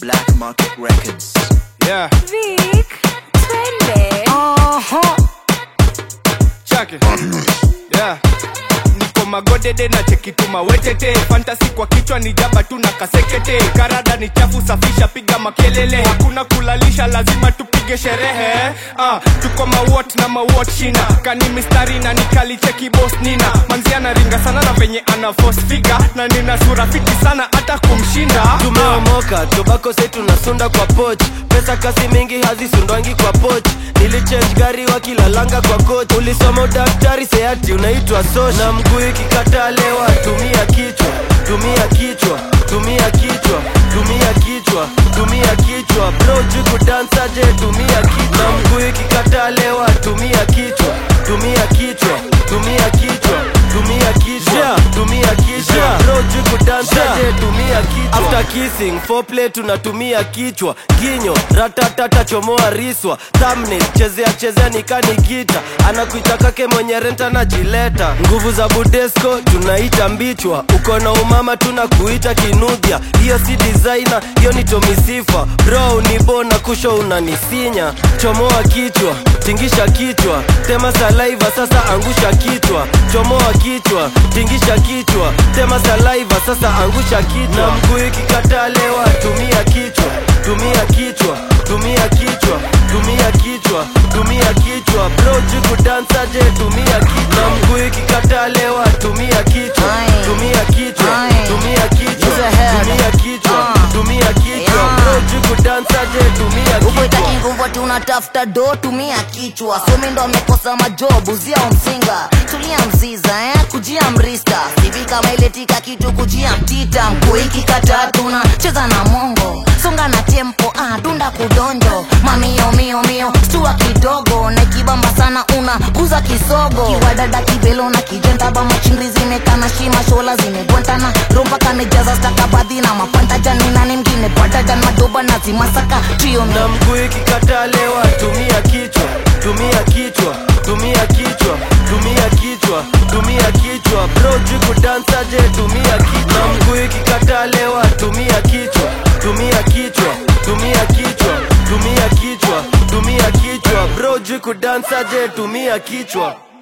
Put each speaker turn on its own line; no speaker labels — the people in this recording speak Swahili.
Black Market Records.
Yeah,
Vic, twende.
chake. Yeah. Niko magodede na chekituma wetete fantasi kwa kichwa ni jaba tu na kasekete karada ni chafu safisha piga makelele hakuna kulalisha lazima tupige sherehe ah, tuko mawot na mawot shina kani mistari na nikalicheki bos nina manzia na ringa sana na venye ana force figure na nina sura fiti sana hata kumshinda
tumeomoka tobako sai tunasunda kwa poch pesa kasi mingi hazisundwangi kwa poch nilichange gari wakilalanga kwa coach ulisoma udaktari seati unaitwa sosh na mguu ikikataa lewa tumia kichwa tumia kichwa tumia kichwa tumia kichwa tumia kichwa bro jukudansa je tumia kichwa na mguu ikikataa lewa tumia kichwa tumia kichwa tumia kichwa tumia kichwa tumia kichwa bro jukudansa je tumia kichwa after kissing foreplay tunatumia kichwa ginyo ratatata chomoa riswa thumbnail chezea chezea nikani gita anakuita kake mwenye renta na jileta nguvu za budesco tunaita mbichwa uko na umama tunakuita kinudhia hiyo si designer hiyo ni tomisifa bro ni bona kusho unanisinya chomoa kichwa tingisha kichwa tema salaiva sasa angusha kichwa chomoa kichwa tingisha kichwa tema salaiva sasa angusha kichwa na mguu ikikataa lewa tumia kichwa tumia kichwa tumia kichwa tumia kichwa tumia kichwa bro jikudansa je tumia kichwa na mguu ikikataa lewa tumia kichwa
Aye.
tumia kichwa
Aye.
tumia kichwa
Use a head.
tumia kichwa
Ah.
tumia kichwa
Yeah.
bro jikudansa je tumia
ukweta
kichwa
kinguvu tunatafuta do tumia kichwa somi ndo amekosa majob uzia msinga tulia mziza eh? kujia mrista sivi kama iletika kitu kujia mtita mkuu ikikata tuna cheza na mongo songa na tempo ah, dunda kudonjo mamio mio mio stua kidogo na kibamba sana una guza kisogo kiwadada kibelo na kijentaba machingri zimekana shima shola zimegwantana romba kamejaza stakabadhi na mapanta jani nani mgine badadan madoba na zimasaka trio
na mguu ikikataa lewa tumia kichwa tumia kichwa tumia kichwa tumia kichwa tumia kichwa bro jikudansa je tumia kichwa na mguu ikikataa lewa tumia kichwa tumia kichwa tumia kichwa tumia kichwa tumia kichwa bro jikudansa je tumia kichwa